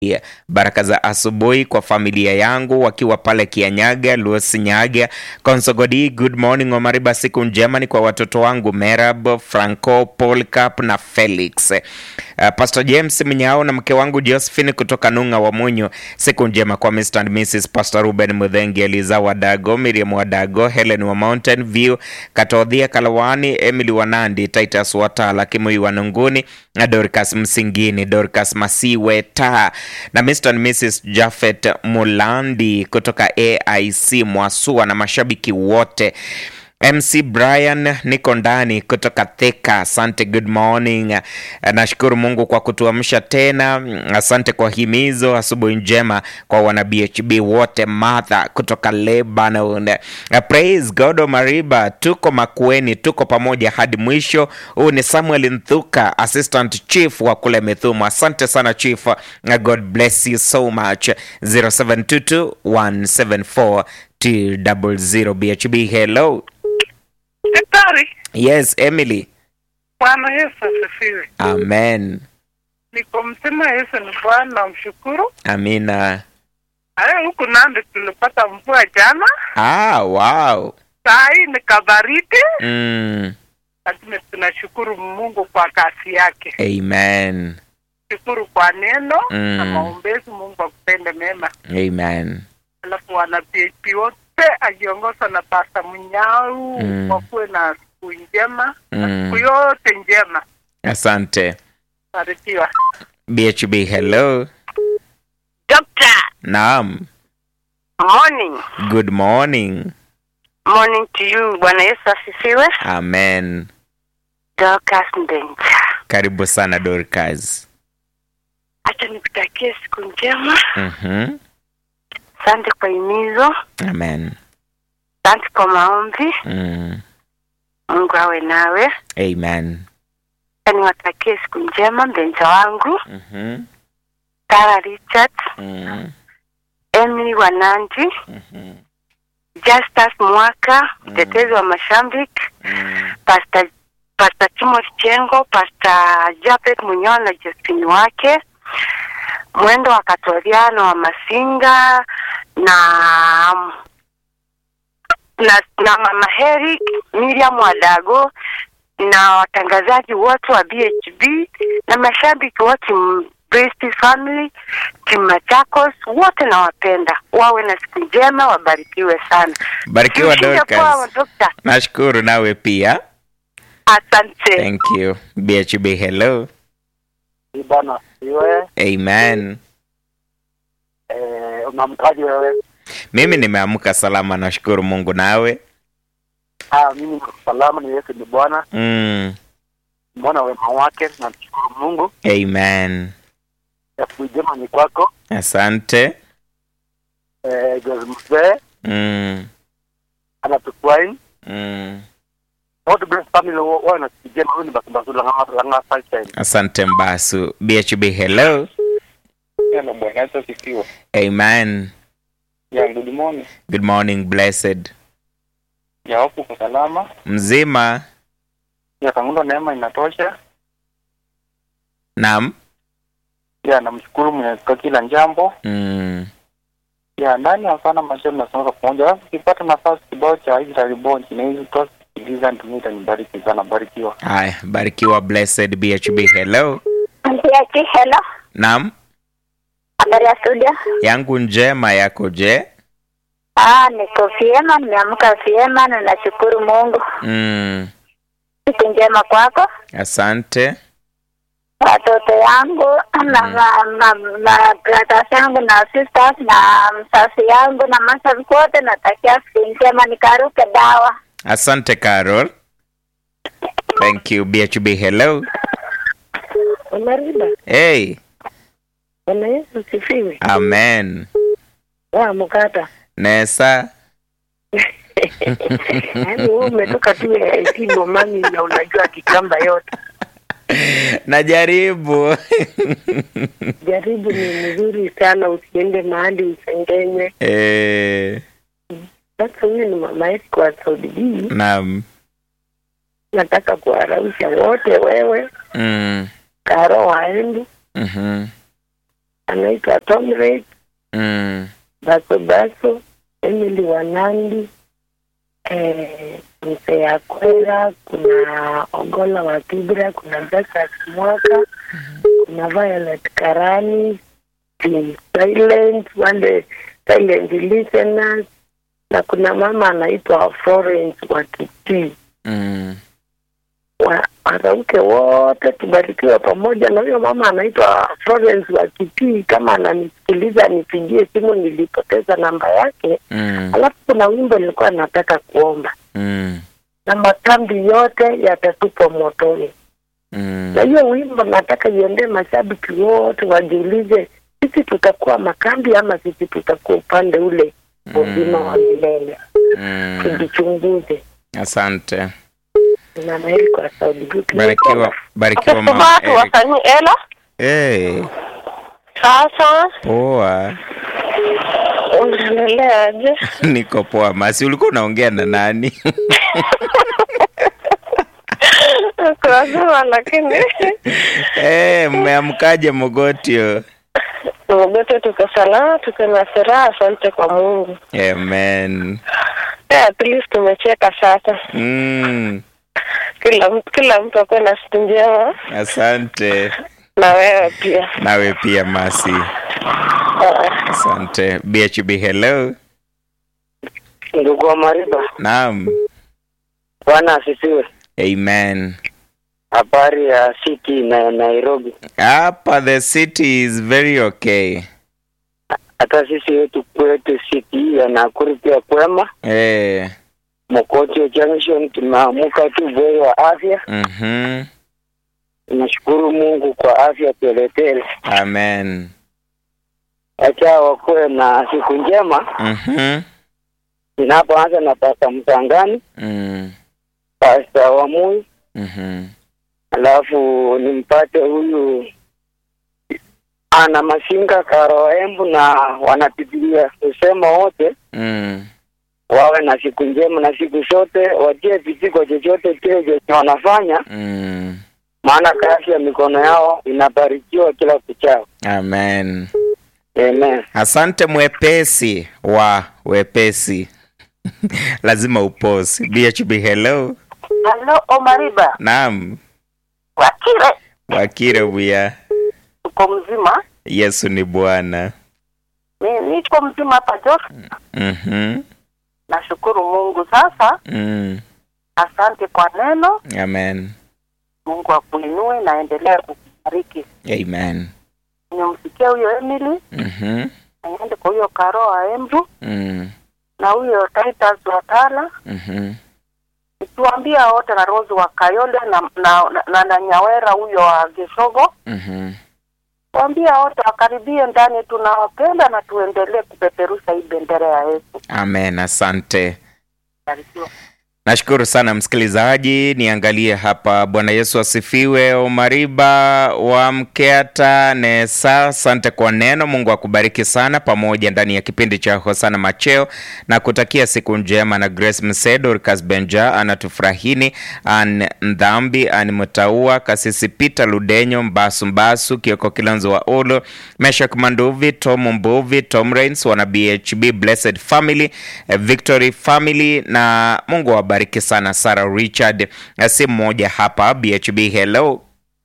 Yeah. Baraka za asubuhi kwa familia yangu wakiwa pale Kianyaga, Luosinyaga, Konsogodi. Good morning Omariba, siku njema ni kwa watoto wangu Merab, Franco, Polcap na Felix. Uh, Pastor James Mnyao na mke wangu Josephine kutoka Nung'a wa Munyo. Siku njema kwa Mr. and Mrs. Pastor Ruben Mudhengi, Eliza Wadago, Miriam Wadago, Helen wa Mountain View, Katodhia Kalawani, Emily Wanandi, Titus Watala, Kimui Wanunguni na Dorcas Msingini, Dorcas Masiwe ta na Mr. and Mrs. Jafet Mulandi kutoka AIC Mwasua na mashabiki wote. MC Brian niko ndani kutoka Thika. Asante, good morning. Nashukuru Mungu kwa kutuamsha tena. Asante kwa himizo. Asubuhi njema kwa wana BHB wote. Martha kutoka Lebanon. Praise God Omariba, tuko Makueni, tuko pamoja hadi mwisho. Huu ni Samuel Nthuka, assistant chief wa kule Methumu. Asante sana chief, God bless you so much. 0722 174 200 BHB. Hello. Daktari, Yes, Emily. Bwana Yesu asifiwe. Amen. Niko msema Yesu ni Bwana, mshukuru. Amina. Haya, huku Nandi tulipata mvua jana, Ah, wow. saa hii ni kabaridi, Mm. lakini tunashukuru Mungu kwa kazi yake. Amen. Shukuru kwa neno Mm. na maombezi. Mungu akupende mema. Amen. Alafu wana PHP wote akiongozwa na Pasta Mnyau Mm. wakuwe na siku njema na Mm. siku yote njema. Asante. Barikiwa. BHB, hello. Doctor, Naam. morning. Good morning. Morning to you. Bwana Yesu asifiwe. Amen. Dorcas Ndenja. Karibu sana Dorcas. Acha nikutakie siku njema. Mhm. Asante kwa himizo. Amen. Asante kwa maombi. Mm. Mungu awe nawe. Amen. Acha niwatakie siku njema mbenja wangu. Mhm. Tara Richard, Mm. Emily Wanandi, Mhm. Justus Mwaka, mtetezi wa Mashambiki, Mm. Pastor Pastor Timothy Chengo, Pastor Japet Munyoa na Josephine wake, mwendo wa Katoriano wa Masinga na na, na Mama Herick, Miriam Wadago na watangazaji wote wa BHB na mashabiki wote m- Brest family timu Machakos wote nawapenda, wawe na siku njema, wabarikiwe sana. Barikiwa Mshinde Dorcas. poa, Dokta. Nashukuru nawe pia. Asante. Thank you. BHB, hello. Bwana iwe Amen. eh, unamkaji wewe? Mimi nimeamka salama, nashukuru Mungu nawe. Ah, mimi niko salama, ni Yesu ni Bwana, Mm. mbona wema wake, namshukuru Mungu. Amen. Siku njema ni kwako Asante. eh, Jose Mzee Mm. anatukwain Mm. wote bless family wa- wawe na siku njema. Huyu ni Basumbasu Langa Langa Sunshine. Asante Mbasu. BHB, hello. Hello, Bwana Yesu asifiwe. Amen. Ya, good morning. Good morning, blessed. Ya, hofu kwa salama. Mzima. Ya, kangundo neema inatosha. Naam. Ya, namshukuru Mwenyezi kwa kila jambo. Mm. Ya, ndani ya sana macho tunasonga pamoja. Alafu ukipata nafasi kibao cha Israel Bonds na hizo tosi sikiliza ndio itanibariki sana, barikiwa. Haya, barikiwa blessed BHB. Hello. Antiaki, hello. Naam. Habari ya studio? Yangu njema yako je? Ah, niko vyema, nimeamka vyema na nashukuru Mungu. Mm. Siku njema kwako, Asante. watoto yangu na ma, ma, ma brothers yangu na sisters na msasi yangu na mashabiki wote, natakia siku njema, nikaruke dawa. Asante Carol. Thank you BHB. Hello. Omariba, Hey. Bwana Yesu asifiwe. Amen. Wa mkata. Nesa. Yaani wewe umetoka tu IT Bomani na unajua kitamba yote. Najaribu. Jaribu ni mzuri sana, usiende mahali usengenywe. eh, Sasa huyu ni mama yetu kwa Saudi B. naam. Nataka kuwarausha wote, wewe Mm. Karo waendi Mhm. anaitwa Tomret Mm. Baso Baso, Emily Wanandi, eh, mzee ya Kwera, kuna Ogola wa Kibra, kuna Besas Mwaka, kuna Violet Karani, Team Silent, wale silent listeners, na kuna mama anaitwa Florence wa Kitii. Mm. Wa- Wanawake wote tubarikiwe pamoja na huyo mama anaitwa Florence wa Kitii. Kama ananisikiliza nipigie simu, nilipoteza namba yake. Mm. Alafu kuna wimbo nilikuwa nataka kuomba, Mm. na makambi yote yatatupwa motoni. Mm. Na hiyo wimbo nataka iendee mashabiki wote, wajiulize, sisi tutakuwa makambi ama sisi tutakuwa upande ule uzima wa milele? Mm. Tujichunguze. Asante. Na Mary kwa Saudi Group. Barikiwa, barikiwa mama watu Eric. wasanii ela Hey, sasa poa. unaendeleaje? Niko poa. Masi, ulikuwa unaongea na nani? Tunajua lakini Eh, mmeamkaje Mogotio? wote tuko salama, tuko na furaha. Asante kwa Mungu. Amen. Yeah, at least tumecheka sasa. Mm. Kila mtu kila mtu akuwe na siku njema, Asante. na wewe pia. Nawe pia Masi. Ah, Asante. BHB hello. Ndugu wa Mariba, Naam. Bwana asifiwe. Amen. Habari ya city na Nairobi, Hapa the city is very okay. hata sisi wetu kwetu city ya Nakuru pia kwema. Eh. Mokotio Junction tumeamuka tu bweri wa afya. Mhm. Tunashukuru Mungu kwa afya teletele. Amen. Acha wakuwe na siku njema. Mhm. Ninapoanza na Pasta Mtangani, Mm. Pasta Wamui, Mhm. alafu nimpate huyu ana Masinga Karoembu na wanapigilia kusema wote Mm. wawe na siku njema na siku zote watie viziko chochote kile chenye wanafanya, Mm. maana kazi ya mikono yao inabarikiwa kila kuchao. Amen. Amen. Asante mwepesi wa wepesi. Lazima uposi. BHB hello. Halo Omariba, Naam. Wakire, Wakire buya. uko mzima? Yesu ni Bwana. Mi niko mzima hapa Jos, Mhm. nashukuru Mungu. Sasa Mm. asante kwa neno, Amen. Mungu akuinue na endelea kukubariki. Amen. Nimemsikia huyo Emily, Mhm. aende kwa huyo Karo wa Embu Mm. na huyo Titus wa Tala, Mhm. nikiwaambia wote na Rose wa Kayole na na, na, na, na Nyawera huyo wa Geshogo, Mhm. waambia wote wakaribie ndani, tunawapenda na tuendelee kupeperusha hii bendera ya Yesu. Amen. Asante. Barikiwa. Nashukuru sana msikilizaji, niangalie hapa. Bwana Yesu asifiwe. Omariba wa Mkeata Nesa, asante kwa neno. Mungu akubariki sana, pamoja ndani ya kipindi cha Hosana Macheo na kutakia siku njema. Na Grace Msedo, Rikas Benja, anatufurahini an Ndhambi, an Mutaua, Kasisi Peter Ludenyo, Mbasu Mbasu, Kioko Kilonzo wa Olo, Meshak Manduvi, Tom Mbuvi, Tom Rains, wana BHB Blessed Family, eh, Victory Family na Mungu awabariki sana. Sarah Richard, eh, si mmoja hapa BHB. Hello,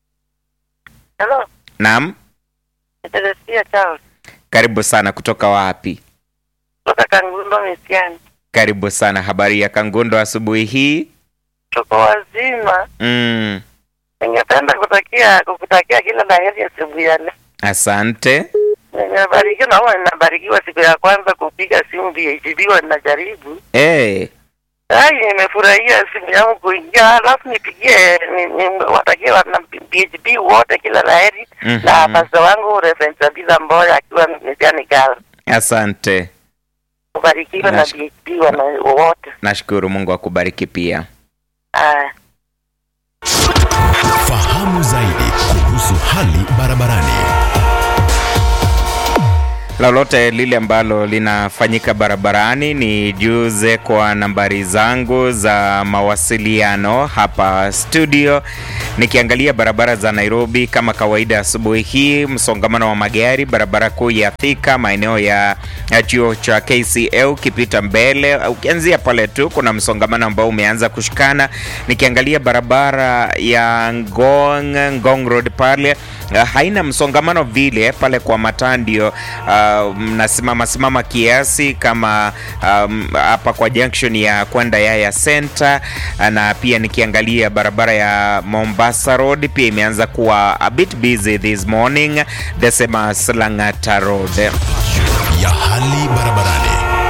Hello, naam, Teresia Charles karibu sana. Kutoka wapi? kutoka Kangundo Misiani. Karibu sana. Habari ya Kangundo asubuhi hii? Tuko wazima. Mm, Ningependa kutakia kukutakia kila la heri asubuhi ya leo. asante. Nimebarikiwa na huwa ninabarikiwa siku ya kwanza kupiga simu BHB wa ninajaribu. Hey, Ai, nimefurahia simu yangu kuingia, alafu nipigie ni- ni- watakie wana BHB wote kila la heri Mhm. na pasta wangu Reverend Sabina Mboya akiwa Misiani Gal. asante. Kubarikiwa na Nash- BHB wana wote. Nashukuru. Mungu akubariki pia. Aya. Fahamu zaidi kuhusu hali barabarani. lolote lile ambalo linafanyika barabarani ni juze kwa nambari zangu za mawasiliano hapa studio. Nikiangalia barabara za Nairobi kama kawaida, asubuhi hii msongamano wa magari barabara kuu ya Thika, maeneo ya ya chuo cha KCA ukipita mbele, ukianzia pale tu kuna msongamano ambao umeanza kushikana. Nikiangalia barabara ya Ngong, Ngong Road pale uh, haina msongamano vile pale kwa matandio uh, mnasimama simama kiasi kama um, hapa kwa junction ya kwenda Yaya Center, uh, na pia nikiangalia barabara ya Mombasa Road pia imeanza kuwa a bit busy this morning, the same as Lang'ata Road. ya hali barabarani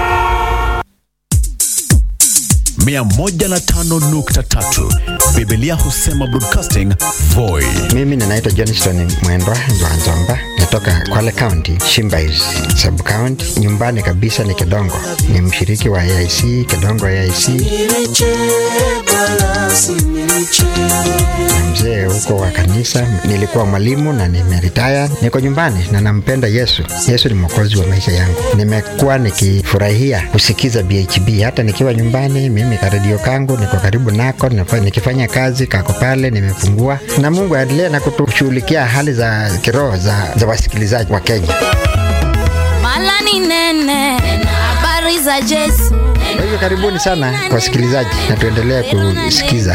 105.3 Biblia husema broadcasting Voi Mimi ninaitwa Johnston Mwendwa Nzwanzomba, natoka Kwale County, Shimbais sub county. Nyumbani kabisa ni Kedongo, ni mshiriki wa AIC Kedongo AIC na mzee huko wa kanisa. Nilikuwa mwalimu na nimeritaya, niko nyumbani na nampenda Yesu. Yesu ni mwokozi wa maisha yangu. Nimekuwa nikifurahia kusikiza BHB hata nikiwa nyumbani. Mimi karedio kangu niko karibu nako, nafa- nikifanya kazi kako pale, nimefungua na Mungu aendelee na kutushughulikia hali za kiroho za, za wasikilizaji wa Kenya. Mala ni nene, habari za Yesu. Kwa hivyo karibuni sana wasikilizaji, na tuendelee kusikiza